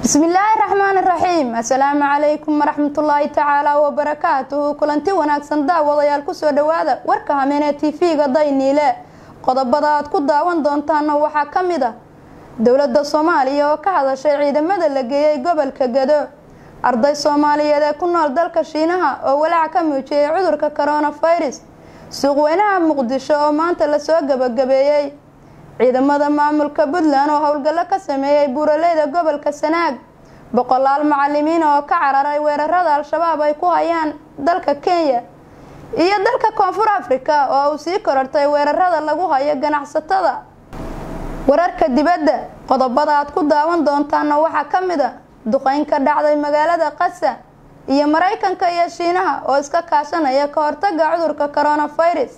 bismillaahi raxmaani raxiim assalaamu calaykum waraxmatullaahi tacaala wabarakaatuhu kulanti wanaagsan daawadayaal kusoo dhawaada warka hameenee tv-ga dayniile qodobada aad ku daawan doontaana waxaa ka mid a dowladda soomaaliya oo ka hadashay ciidamada la geeyey gobolka gado arday soomaaliyeed ee ku nool dalka shiinaha oo walaac ka muujiyey cudurka coronavirus suuqweynaha muqdisho oo maanta lasoo gabagabeeyey ciidamada maamulka puntland oo howlgallo ka sameeyey buuraleyda gobolka sanaag boqolaal macalimiin oo ka cararay weerarada al-shabaab ay ku hayaan dalka kenya iyo dalka koonfur africa oo uu sii korortay weerarada lagu hayo ganacsatada wararka dibadda qodobada aad ku daawan doontaana waxaa ka mid a duqeyn ka dhacday magaalada qasa iyo maraykanka iyo shiinaha oo iska kaashanaya ka hortaga cudurka coronavirus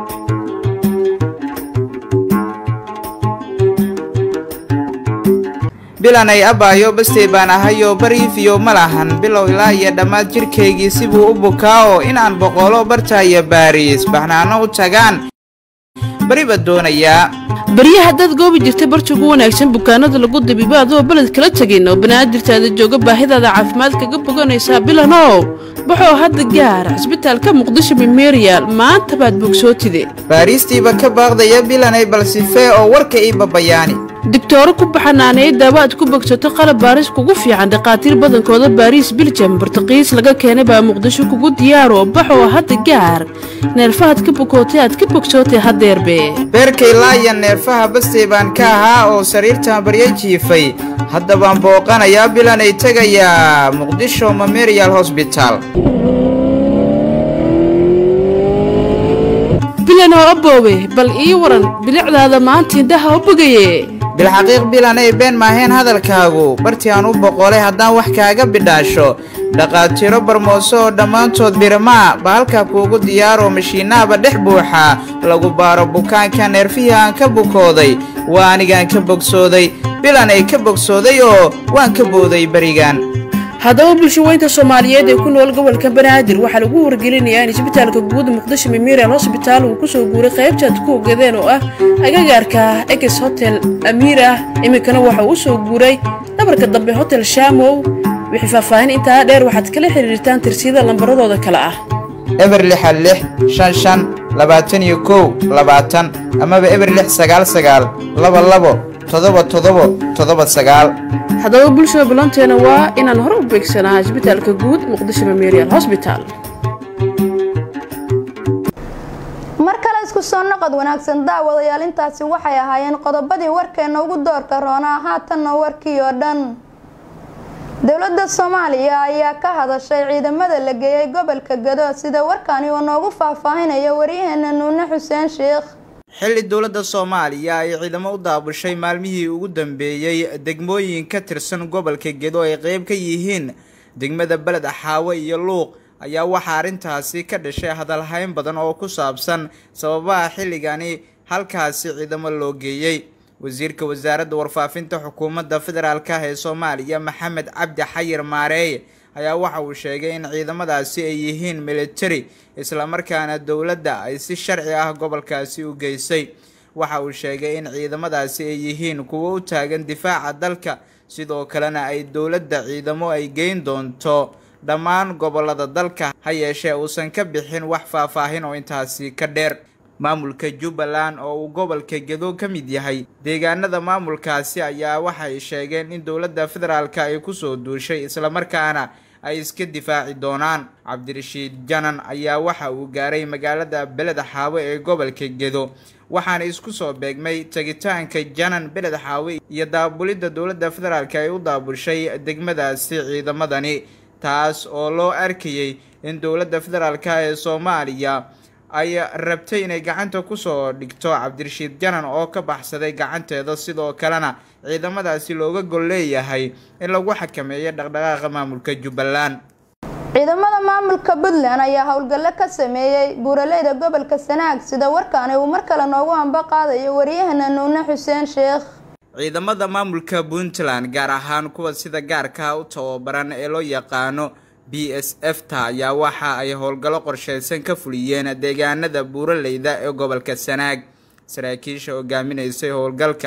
bilanay abaayo bastey baan ahayo bariifiyo ma lahan bilow ilaa iyo dhammaad jidhkaygii sibuu u bukaa oo inaan boqolo bartaayo baariis baxnaano u tagaan bariba doonayaa barya haddaad goobi jirtay barti ugu wanaagsan bukaanada lagu dabiibo adoo beled kala tegin oo banaadirtaada jooga baahidaada caafimaad kaga boganaysaa bilanow baxoo hadda gaar cisbitaalka muqdisho memerial maanta baad bogsootide baariistiiba ka baaqdaya bilanay balsifee oo warka ii babayaani digtooro ku baxanaaneey daawo aad ku bogsato qalab baaris kugu fiican dhakhaatiir badankooda baariis biljam bartaqiis laga keenay baa muqdisho kugu diyaaro baxoo hadda gaar neerfahaad ka bukootay aad ka bogsootay hadeerbe beerkay laaya neerfaha bastey baan ka ahaa oo sariirtan barya jiifay hadda baan booqanayaa bilanay tegayaa muqdisho memerial hosbital bilanoo aboowe bal ii waran bilicdaada maanta indhaha u bogaye bilxaqiiq bilanay been maaheen hadalkaagu bartii aan u boqolay haddaan wax kaaga bidhaasho dhaqaatiiro barmooso oo dhammaantood biramaa ba halkaa kuugu diyaaroo mashiinaaba dhex buuxaa lagu baaro bukaanka neerfihii aan ka bukooday waa anigaan ka bogsooday bilanay ka bogsooday oo waan ka booday berigan haddaba bulshaweynta soomaaliyeed ee ku nool gobolka banaadir waxaa lagu wargelinayaa in isbitaalka guud muqdisho memerial hosbitaal uu kusoo guuray qaybtaad ku ogadeen oo ah agagaarka eges hotel amiir ah iminkana waxa uu usoo guuray dhabarka dambe hotel shamow wixii faahfaahin intaa dheer waxaad kala xiriirtaan tirsiyada lambaradooda kale ah eber lixa lix shan shan labaatan iyo kow labaatan amaba eber lix sagaal sagaal laba labo todoba todobo todoba sagaal haddaba bulshada ballanteena waa inaan hore u beegsanaa isbitaalka guud muqdisho memerial hosbital mar kale isku soo noqod wanaagsan daawadayaal intaasi waxay ahaayeen qodobadii warkeena ugu doorka roonaa haatanna warkii oo dhan dowladda soomaaliya ayaa ka hadashay ciidamada la geeyey gobolka gado sida warkani uu noogu faahfaahinayo waryaheena nuune xuseen sheekh xilli dowladda soomaaliya ay ciidamo u daabushay maalmihii ugu dambeeyey degmooyin ka tirsan gobolka gedo ay qeyb ka yihiin degmada beled axaawe iyo luuq ayaa waxaa arrintaasi ka dhashay hadalhayn badan oo ku saabsan sababaha xilligani halkaasi ciidamo loo geeyey wasiirka wasaaradda warfaafinta xukuumadda federaalk ee soomaaliya maxamed cabdi xayir maareeye ayaa waxa uu sheegay in ciidamadaasi ay yihiin military islamarkaana dowladda ay si sharci ah gobolkaasi u geysay waxa uu sheegay in ciidamadaasi ay yihiin kuwo u taagan difaaca dalka sidoo kalena ay dowladda ciidamo ay geyn doonto dhammaan gobolada dalka ha yeeshee uusan ka bixin wax faahfaahin oo intaasi ka dheer maamulka jubbaland oo uu gobolka gedo ka mid yahay deegaanada maamulkaasi ayaa waxay sheegeen in dowladda federaalk ay kusoo duushay islamarkaana ay iska difaaci doonaan cabdirashiid janan ayaa waxa uu gaaray magaalada beled xaawe ee gobolka gedo waxaana isku soo beegmay tegitaanka janan beled xaawe iyo daabulidda dowladda federaalk ay u daabushay degmadaasi ciidamadani taas oo loo arkayay in dowladda federaalk ee soomaaliya ay rabtay inay gacanta kusoo dhigto cabdirashiid janan oo ka baxsaday gacanteeda sidoo kalena ciidamadaasi looga gol leeyahay in lagu xakameeyo dhaqdhaqaaqa maamulka jubbaland ciidamada maamulka puntland ayaa howlgallo ka sameeyey buuraleyda gobolka sanaag sida warkaani uu mar kale noogu hamba qaadayo waryahana nuune xuseen sheekh ciidamada maamulka puntland gaar ahaan kuwa sida gaarka u tababaran ee loo yaqaano b s f ta ayaa waxa ay howlgallo qorsheysan ka fuliyeen deegaanada buuraleyda ee gobolka sanaag saraakiisha hogaaminaysay howlgalka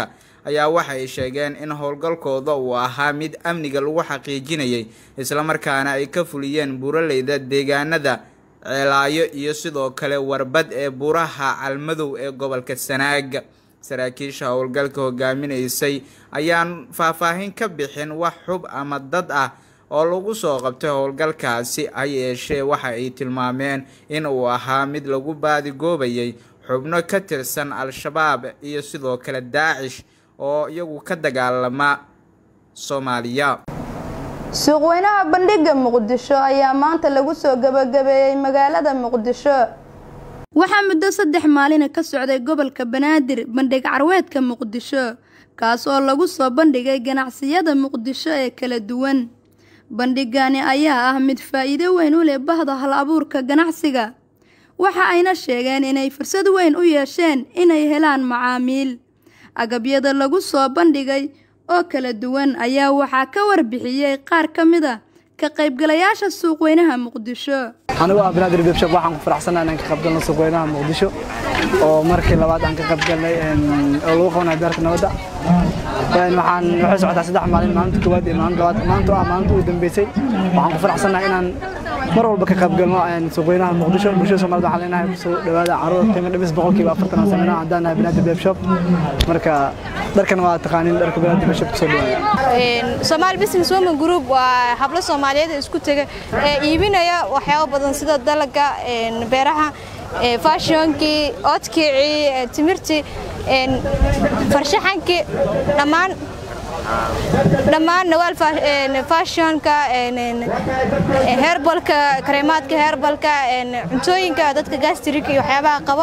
ayaa waxay sheegeen in howlgalkooda uu ahaa mid amniga lagu xaqiijinayay islamarkaana ay ka fuliyeen buuraleyda deegaanada ceelaayo iyo sidoo kale warbad ee buuraha calmadow ee gobolka sanaag saraakiisha howlgalka hogaaminaysay ayaan faahfaahin ka bixin wax xub ama dad ah oo lagu soo qabtay howlgalkaasi ha yeeshee waxa ay tilmaameen in uu ahaa mid lagu baadigoobayay xubno ka tirsan al-shabaab iyo sidoo kale daacish oo iyagu ka dagaalama soomaaliya suuqweynaha bandhigga muqdisho ayaa maanta lagu soo gabagabeeyey magaalada muqdisho waxaa muddo saddex maalina ka socday gobolka banaadir bandhig carweedka muqdisho kaas oo lagu soo bandhigay ganacsiyada muqdisho ee kala duwan bandhigani ayaa ah mid faa'iido weyn u leh bahda hal abuurka ganacsiga waxa ayna sheegeen inay fursad weyn u yeesheen inay helaan macaamiil agabyada lagu soo bandhigay oo kala duwan ayaa waxaa ka warbixiyey qaar ka mid a ka qaybgalayaasha suuqweynaha muqdisho anigu ah banaadir bebshop waxaan ku faraxsanahay inaan ka qaybgalno suuqweynaha muqdisho oo markii labaad aan ka qaybgalnay oo lagu qabanayo beerta nabadda waxaan waxay socotaa saddex maalin maalinta koowaad iyo maalinta labaad maanta ah maalinta ugu dambeysay waxaan ku faraxsanahay inaan mar walba ka qaybgalno suuqweynaha muqdisho bulshada soomaalida waxaan leenahay kusoo dhawaada caruur qiimo dhimis boqolkiiba afartan aan sameynaa haddaan nahay banaadir bebshop marka dharkan waa taqaaniin dharka banaadir bebshop kusoo dhawaada Somali Business Women Group waa hablo Soomaaliyeed isku taga ee iibinaya waxyaabo badan sida dalaga beeraha fashionkii oodkicii timirtii farshaxankii dhammaan dhammaan nawaal fashionka herbalka kareemaadka herbalka cuntooyinka dadka gastrika iyo waxyaabaha qabo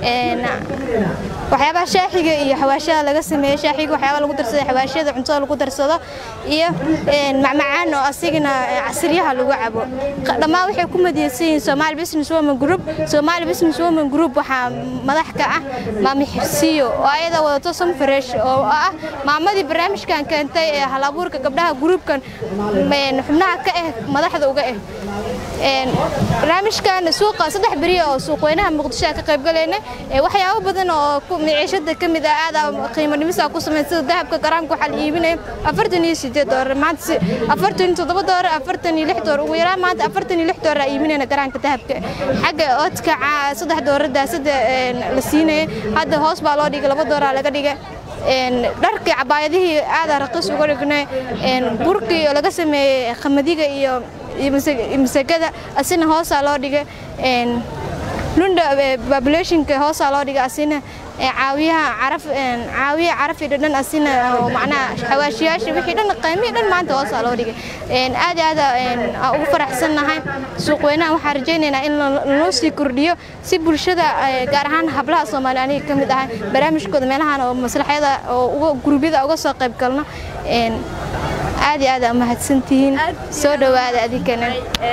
waxyaabaha shaaxiga iyo xawaashada laga sameeyo shaaxiga waxyaabaha lagu darsado xawaashada cuntada lagu darsado iyo macmacaan oo asigana casriyaha lagu cabo dhammaan waxay ku madiyeysan yihiin Somali Business Women Group Somali Business Women Group waxaa madax ka ah maami xirsiyo oo ayada wadato some fresh oo ah maamadii barnaamijkan keentay ee hal abuurka gabdhaha groupkan xubnaha ka ah madaxda uga ah barnaamijkan suuqa saddex beri oo suuqweynaha muqdisho ka qayb galayna waxyaabo badan oo miciishada ka mid ah aad qiimo dhimis ku sameyn sida dahabka garaamka waxaa la iibinaya afartan iyo sideed doolar maanta afartan iyo toddoba doolar afartan iyo lix doolar ugu yaraan maanta afartan iyo lix doolar aa iibinayna garaamka dahabka xagga oodka saddex doolar daasada la siinaya hadda hoos baa loo dhigay laba doolar laga dhigay dharkii cabaayadihii aadaa raqiis uga dhignay burkii oo laga sameeyey qamadiga iyo masagada asina hoosaa loo dhigay lunda populationka hoosaa loo dhigay asina caawiyaha caraf caawiya carafi dhan asina oo macnaha xawaashiyaasha wixii dhan qiimihii dhan maanta hoosaa loo dhigay aad aad aan ugu faraxsannahay suuqweynaha waxaan rajaynaynaa in loo sii kordhiyo si bulshada gaar ahaan hablaha soomaali aniga ka mid ahay barnaamijkooda meelahan oo maslaxyada oo gurubyada uga soo qayb galno aad iyo aad aa mahadsantihiin soo dhowaada adinkana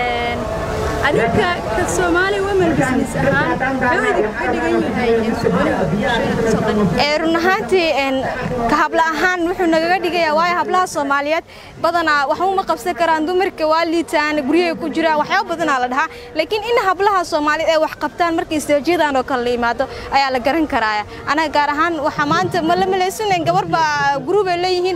adinka ka Somali Women Business ahaan wuxuu idinka dhigan yahay run ahaantii ka habla ahaan wuxuu nagaga dhigayaa waayo hablaha Soomaaliyeed badanaa wax uma qabsan karaan dumarka waa liitaan guryaha ku jiraan waxyaabo badanaa la dhahaa laakiin in hablaha Soomaaliyeed ay wax qabtaan markii istaajiyadaan oo kale yimaado ayaa la garan karaa anaga gaar ahaan waxa maanta ma la malaysan gabar baa group ay leeyihiin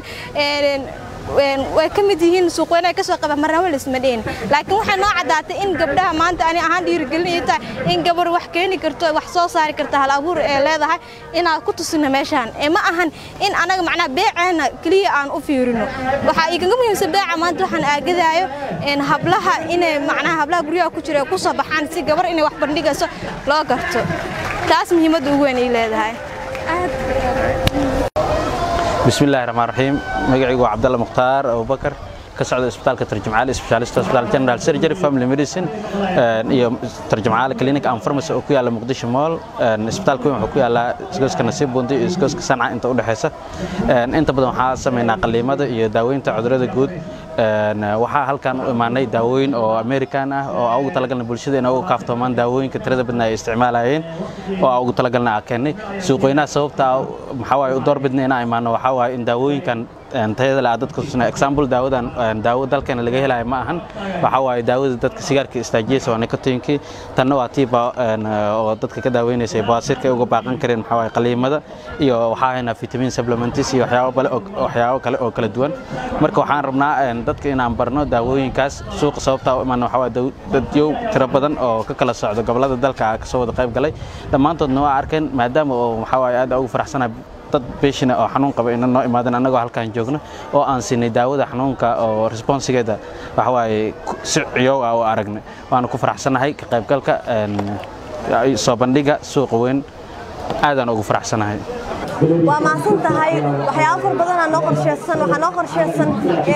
way ka mid yihiin suuqweynaha ka soo qaba marnaba lisma dhihin laakiin waxay noo caddaatay in gabdhaha maanta ani ahaan dhiirigelin ay tahay in gabar wax keeni karto wax soo saari karta hal abuur ee leedahay inaan ku tusino meeshaan ee ma ahan in anaga macnaha beeceena keliya aan u fiirino waxaa igaga muhiimsan beeca maanta waxaan aagadaayo hablaha inay macnaha hablaha guryaha ku jira ku soo baxaan si gabar inay wax bandhigayso loo garto taas muhiimadda ugu weyn ay leedahay بسم الله الرحمن الرحيم مقعي عبد الله مختار ابو بكر كسعد اسبتال كترجمعالي سبيشاليست اسبتال جنرال سيرجري فاميلي ميديسين iyo tarjumcaale clinic and pharmacy oo ku yaala muqdisho mall isbitaalku wuxuu ku yaala isgooska nasiib bundi iyo isgooska sanca inta u dhaxaysa inta badan waxaa sameynaa qaliimada iyo daaweynta cudurrada guud waxaa halkan u imaanay daawooyin oo american ah oo ugu talagalna bulshada inay uga kaaftoomaan daawooyinka tirada badan ay isticmaalayeen oo ugu talagalna aan keennay suuqweynaha sababta maxaa waaye u doorbidna inaan imaano waxaa waaye in daawooyinkan tayada leh dadka tusina example daawadan daawo dalkeena laga helayo ma ahan waxa waaye daawada dadka sigaarka istaajiyeysa waa nikotiinkii tanna waa tii oo dadka ka daaweynaysa baasirka ay uga baaqan kareen maxaa waaye qaliimada iyo waxaa haynaa vitamin supplements iyo waxyaabo kale waxyaabo kale oo kala duwan marka waxaan rabnaa dadka inaan barno daawooyinkaas suuqa sababtaa u imaana waxaa waaye dadyow tiro badan oo ka kala socdo gobollada dalka kasoo wada qayb galay dhammaantoodna waa arkeen maadaama oo waxaa waaye aad ugu faraxsanahay dad beeshina oo xanuun qaba ina noo imaadan annagoo halkaan joogno oo aan siinay daawada xanuunka oo responsigeeda waxa waaye si ciyow ah oo aragnay waana ku faraxsanahay ka qaybgalka soo bandhiga suuqa weyn aadaan ugu faraxsanahay waa mahadsan tahay waxyaabo far badanaa noo qorsheysan waxaa noo qorsheysan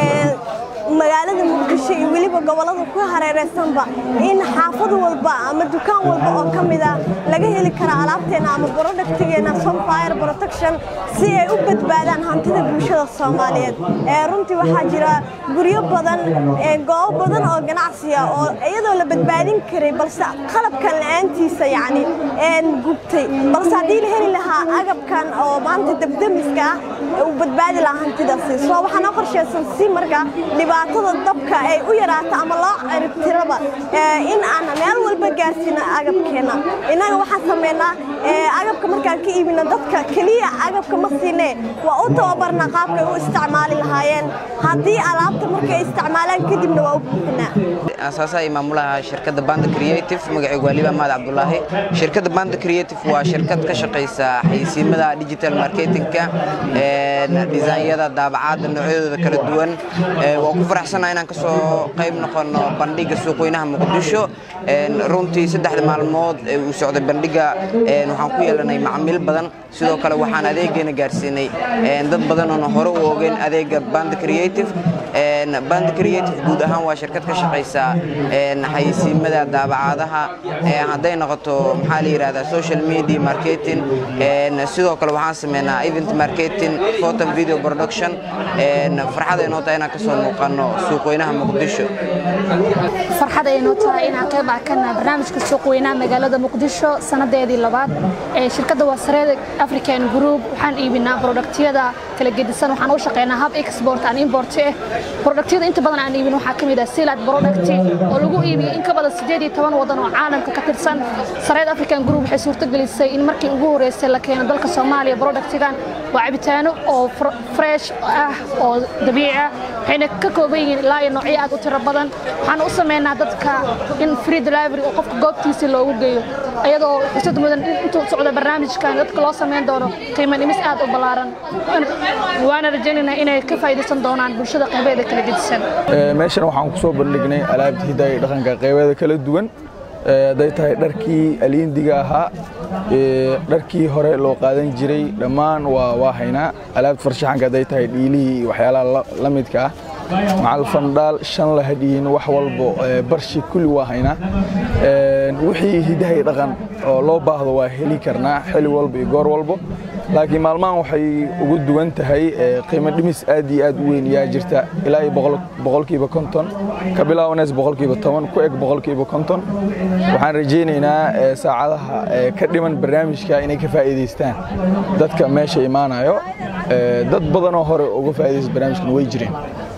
magaalada muqdisho iyo weliba gobollada ku hareeraysanba in xaafad walba ama dukaan walba oo ka mid ah laga heli kara alaabteena ama productigeena sunfire protection si ay u badbaadaan hantida bulshada soomaaliyeed runtii waxaa jira guryo badan goobo badan oo ganacsiya oo iyadoo la badbaadin karay balse qalabkan la-aantiisa yacni gubtay balse haddii la heli lahaa agabkan oo maanta debdemiska ah uu badbaadi lahaa hantidaasi soo waxaa noo qorsheysan si marka dhibaatada dabka ay u yaraato ama loo ciribtiraba in aan meel walba gaarsiino agabkeena innaga waxaan sameynaa agabka markaan ka iibino dadka keliya agabka ma siinee waa u tababarnaa qaabkay u isticmaali lahaayeen haddii alaabta markay isticmaalaan kadibna waa u buuxinaa asaasaha iyo maamulaha shirkadda banda creative magacaygu waa liba mahad cabdulaahi shirkadda banda creative waa shirkad ka shaqaysa xaysiimada digital marketingka disaanyada daabacaadda noocyadooda kala duwan waa ku faraxsanaa inaan ka soo qayb noqono bandhiga suuqweynaha muqdisho runtii saddexda maalmood uu socday bandhiga waxaan ku yeelanay macmiil badan sidoo kale waxaan adeegeena gaarsiinay dad badan oona hore u ogeyn adeega band creative band creative guud ahaan waa shirkad ka shaqaysa xayisiimada daabacaadaha hadday noqoto maxaa la yidhahdaa social media marketing sidoo kale waxaan sameynaa event marketing photo video production farxad ay noo tahay inaan kasoo muuqano suuqweynaha muqdisho farxad ay noo tahay inaan qayb arkana barnaamijka suuqweynaha magaalada muqdisho sanadeedii labaad ee shirkadda wasareed african group waxaan iibinaa productyada kala gedisan waxaan u shaqeynaa hub export and import eh productyada inta badan aan iibin waxaa ka mid ah silad product oo lagu iibiyey in ka badan sideed iyo toban wadan oo caalamka ka tirsan sareed african group waxay suurtagelisay in markii ugu horeysay la keeno dalka soomaaliya productigan waa cabitaano oo fresh ah oo dabiici ah waxayna ka kooban yihiin ilaa iyo noocyo aad u tiro badan waxaan u sameynaa dadka in free delivery oo qofka goobtiisa loogu geeyo iyadoo xisad mudan intuu socdo barnaamijkan dadka loo sameyn doono qiimo dhimis aad u ballaaran waana rajaynaynaa inay ka faa'iidaysan doonaan bulshada qaybeeda kala gedisan meeshan waxaan ku soo bandhignay alaabta hidaha iyo dhaqanka qaybeeda kala duwan hadday tahay dharkii aliindiga ahaa dharkii hore loo qaadan jiray dhammaan waa waa haynaa alaabta farshaxanka hadday tahay dhiilihii iyo waxyaalaha la midka ah macal fandhaal shan la hadhiyin wax walbo barshi kulli waa haynaa wixii hidaha iyo dhaqan oo loo baahdo waa heli karnaa xili walba iyo goor walbo laakiin maalmahan waxay ugu duwan tahay qiimo dhimis aad iyo aad u weyn yaa jirta ilaa iyo boqolkiiba konton ka bilaabaneys boqolkiiba toban ku eg boqolkiiba konton waxaan rajaynaynaa saacadaha ka dhiman barnaamijka inay ka faa'iidaystaan dadka meesha imaanayo dad badanoo hore uga faa'iidaysta barnaamijkan way jireen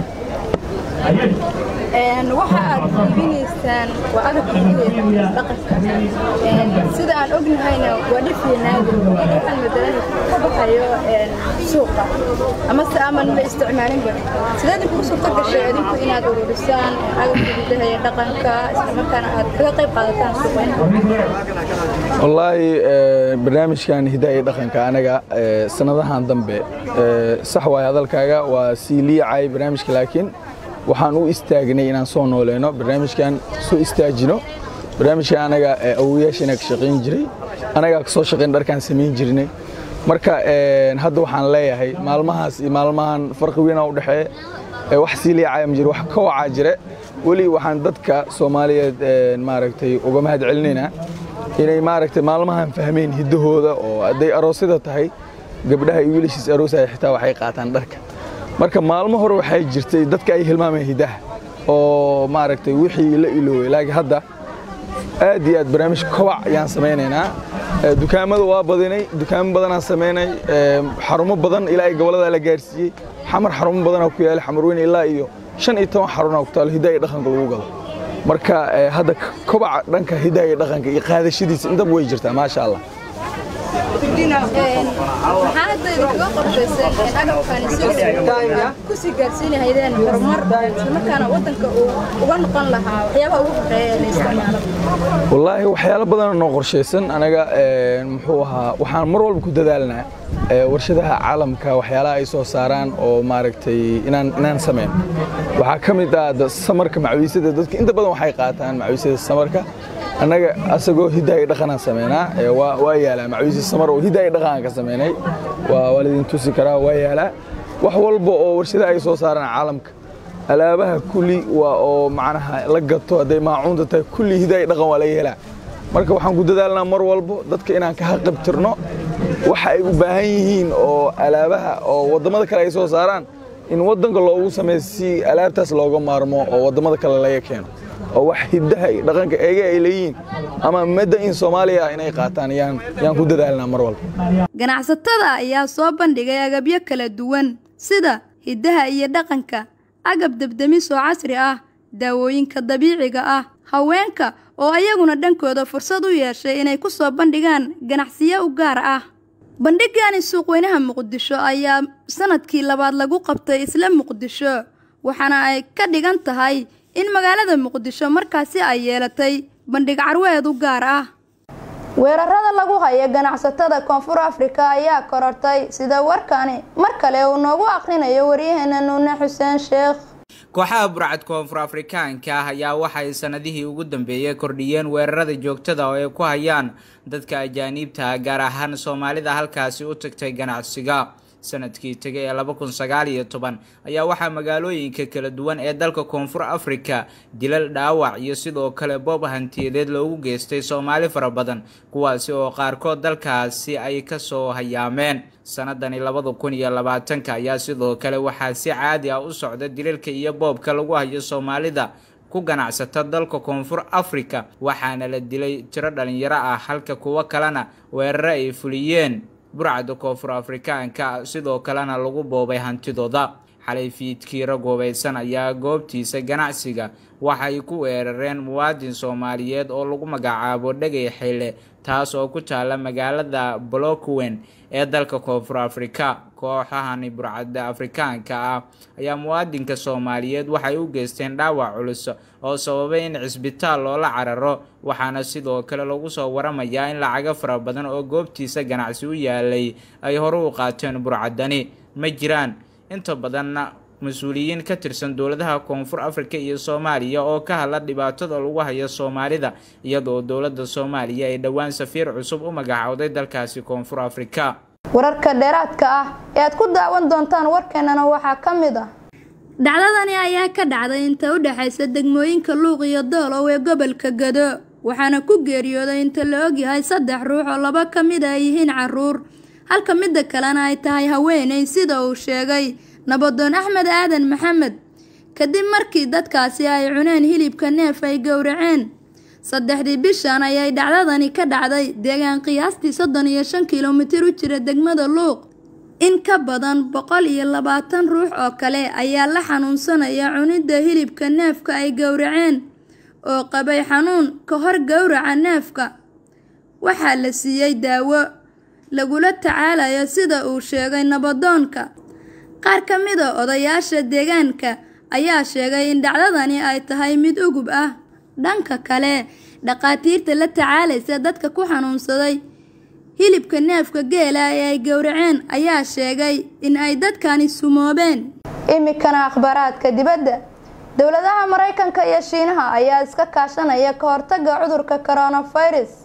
waxa aad iibinaysaan waa agabka hidaha dhaqanka sida aan ognahayna waa dhifii naadir waxaan madalan ka baxayo suuqa ama se aman la isticmaalinba sideed idinku suurta gashay adinku inaad ururisaan agabka hidaha iyo dhaqanka islamarkaana aad kaga qayb qaadataan suuqweynaha wallaahi barnaamijkan hidaha iyo dhaqanka anaga sanadahan dambe sax waay hadalkaaga waa sii liicay barnaamijka laakiin waxaan u istaagnay inaan soo nooleyno barnaamijkan soo istaajino barnaamijkan anaga awoyaashana ka shaqayn jiray anagaa kasoo shaqayn dharkaan samayn jirnay marka hadda waxaan leeyahay maalmahaas iyo maalmahan farqi weynaa u dhexeeya wax sii liicaya ma jiro wax ka wacaa jire weli waxaan dadka soomaaliyeed maaragtay uga mahad celinaynaa inay maaragtay maalmahan fahmeen hiddahooda oo hadday aroosyada tahay gabdhaha iyo wiilashiis aroosaya xitaa waxay qaataan dharka marka maalmo hore waxay jirtay dadka ay hilmaameen hidaha oo maaragtay wixii la ilooway laakiin hadda aad iyo aad barnaamij kobac ayaan samaynaynaa dukaamada waa badinay dukaamo badanaa samaynay xarumo badan ilaa ay gobollada la gaarsiiyey xamar xarumo badanaa ku yaala xamar weyne ilaa iyo shan iyo toban xarunaa ku taalo hidaha iyo dhaqanka lagu gado marka hadda kobaca dhanka hidaha iyo dhaqanka iyo qaadashadiisa intaba way jirtaa maasha allah kusii gaarsiinahaydeen horumar islamarkaana wadanka uu uga noqon lahaa waxyaabaha ugu horeeya ee la isticmaalo wallaahi waxyaalo badan noo qorshaysan anaga muxuu ahaa waxaan mar walba ku dadaalnaa warshadaha caalamka waxyaalaha ay soo saaraan oo maaragtay inaan inaan samayn waxaa ka mid ah samarka macawiisada dadka inta badan waxay qaataan macawiisada samarka annaga asagoo hidaha iyo dhaqanaan samaynaa waa yaalaa macawiisi samar oo hidaha iyo dhaqanaan ka samaynay waa lidin tusi karaa waa yaalaa wax walba oo warshadaha ay soo saaraan caalamka alaabaha kulli waa oo macnaha la gato hadday maacuunta tahay kulli hidaha iyo dhaqan waa laga helaa marka waxaan ku dadaalnaa mar walbo dadka inaan ka haqabtirno waxa ay u baahan yihiin oo alaabaha oo waddamada kale ay soo saaraan in waddanka loogu sameeyo si alaabtaas looga maarmo oo waddamada kale laga keeno oo wax hidaha iyo dhaqanka eega ay leeyihiin ama madda in soomaaliya inay qaataan yaan yaan ku dadaalnaa mar walba ganacsatada ayaa soo bandhigay agabyo kala duwan sida hidaha iyo dhaqanka agab debdemis oo casri ah daawooyinka dabiiciga ah haweenka oo ayaguna dhankooda fursad u yeeshay inay ku soo bandhigaan ganacsiyo u gaar ah bandhigani suuqweynaha muqdisho ayaa sanadkii labaad lagu qabtay isla muqdisho waxaana ay ka dhigan tahay in magaalada muqdisho markaasi ay yeelatay bandhig carweed u gaar ah weerarada lagu haya ganacsatada koonfur afrika ayaa korortay sida warkani mar kale uu noogu aqrinayo waryaheena nuune xuseen sheekh kooxaha burcad koonfur afrikaanka ah ayaa waxay sanadihii ugu dambeeyey kordhiyeen weerarada joogtada oo ay ku hayaan dadka ajaaniibta gaar ahaan soomaalida halkaasi u tagtay ganacsiga sanadkii tegay ee laba kun sagaal iyo toban ayaa waxaa magaalooyinka kala duwan ee dalka koonfur afrika dilal dhaawac iyo sidoo kale boob hantiyadeed loogu geystay soomaali fara badan kuwaasi oo qaarkood dalkaasi ay kasoo hayaameen sanadani labada kun iyo labaatanka ayaa sidoo kale waxaa si caadi ah u socda dilalka iyo boobka lagu hayo soomaalida ku ganacsata dalka koonfur afrika waxaana la dilay tiro dhalinyaro ah halka kuwo kalena weeraro ay fuliyeen burcadda koonfur afrikaanka sidoo kalena lagu boobay hantidooda xalay fiidkii rag hubaysan ayaa goobtiisa ganacsiga waxay ku weerareen muwaadin soomaaliyeed oo lagu magacaabo dhegay xile taas oo ku taala magaalada blockwen ee dalka koonfur afrika kooxahani burcadda afrikaanka ah ayaa muwaadinka soomaaliyeed waxay u geysteen dhaawac culus oo sababay in cisbitaal loola cararo waxaana sidoo kale lagu soo waramayaa in lacago fara badan oo goobtiisa ganacsi u yaalay ay hore u qaateen burcaddani ma jiraan inta badanna mas-uuliyiin ka tirsan dowladaha koonfur afrika iyo soomaaliya oo ka hadla dhibaatada lagu hayo soomaalida iyadoo dowladda soomaaliya ay dhowaan safiir cusub u magacowday dalkaasi koonfur afrika wararka dheeraadka ah ee aad ku daawan doontaan warkeenana waxaa ka mid ah dhacdadani ayaa ka dhacday inta u dhexaysa degmooyinka luuq iyo doolow ee gobolka gado waxaana ku geeriyooday inta la ogyahay saddex ruux oo laba ka mid ay yihiin caruur halka midda kalena ay tahay haweeney sida uu sheegay nabadoon axmed aadan maxamed kadib markii dadkaasi ay cuneen hilibka neef ay gowraceen saddexdii bishan ayay dhacdadani ka dhacday deegaan qiyaastii soddon iyo shan kilomitir u jira degmada luuq in ka badan boqol iyo labaatan ruux oo kale ayaa la xanuunsanaya cunidda hilibka neefka ay gowraceen oo qabay xanuun ka hor gowraca neefka waxaa la siiyey daawo lagula tacaalayo sida uu sheegay nabadoonka qaar ka mid a odayaasha deegaanka ayaa sheegay in dhacdadani ay tahay mid ugub ah dhanka kale dhaqaatiirta la tacaalaysa dadka ku xanuunsaday hilibka neefka geela ee ay gowraceen ayaa sheegay in ay dadkani sumoobeen imikana akhbaaraadka dibadda dowladaha maraykanka iyo shiinaha ayaa iska kaashanaya ka hortagga cudurka coronavirus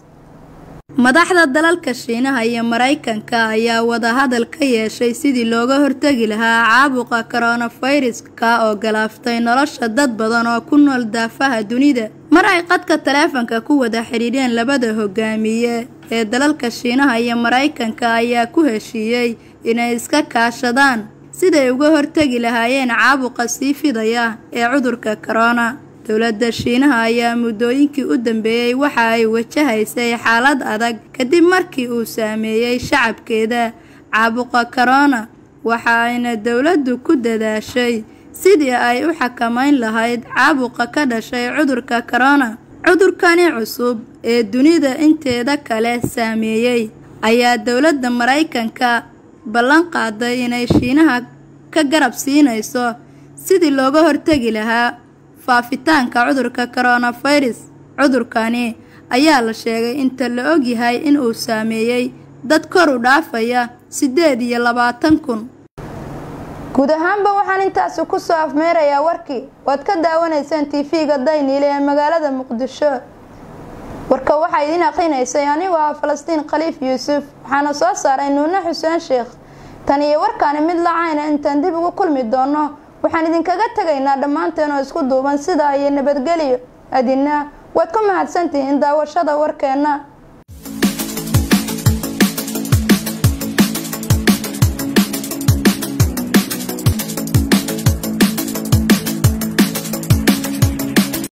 madaxda dalalka shiinaha iyo maraykanka ayaa wadahadal ka yeeshay sidii looga hortegi lahaa caabuqa coronaviruska oo galaaftay nolosha dad badan oo ku nool daafaha dunida mar ay qadka taleefanka ku wada xidhiidheen labada hogaamiye ee dalalka shiinaha iyo maraykanka ayaa ku heshiiyey inay iska kaashadaan siday uga hortegi lahaayeen caabuqa sii fidaya ee cudurka corona dowladda shiinaha ayaa muddooyinkii u dambeeyey waxa ay wajahaysay xaalad adag kadib markii uu saameeyey shacabkeeda caabuqa korona waxa ayna dowladdu ku dadaashay sidii ay u xakamayn lahayd caabuqa ka dhashay cudurka korona cudurkani cusub ee dunida inteeda kale saameeyey ayaa dowladda maraykanka ballan qaaday inay shiinaha ka garab siinayso sidii looga hortegi lahaa faafitaanka cudurka koronafirus cudurkani ayaa la sheegay inta la ogyahay in uu saameeyey dad kor u dhaafaya siddeed iyo labaatan kun guud ahaanba waxaan intaasi kusoo afmeerayaa warkii waad ka daawanayseen tv-ga dayniile ee magaalada muqdisho warka waxaa idiin aqrinaysay anigoo ah falastiin khaliif yuusuf waxaana soo saaray nuune xuseen sheekh tan iyo warkaani mid lacayna intaan dib ugu kulmi doono waxaan idinkaga tegaynaa dhammaanteen oo isku duuban sidaa iyo nabadgelyo adina waad ku mahadsantihiin daawashada warkeenna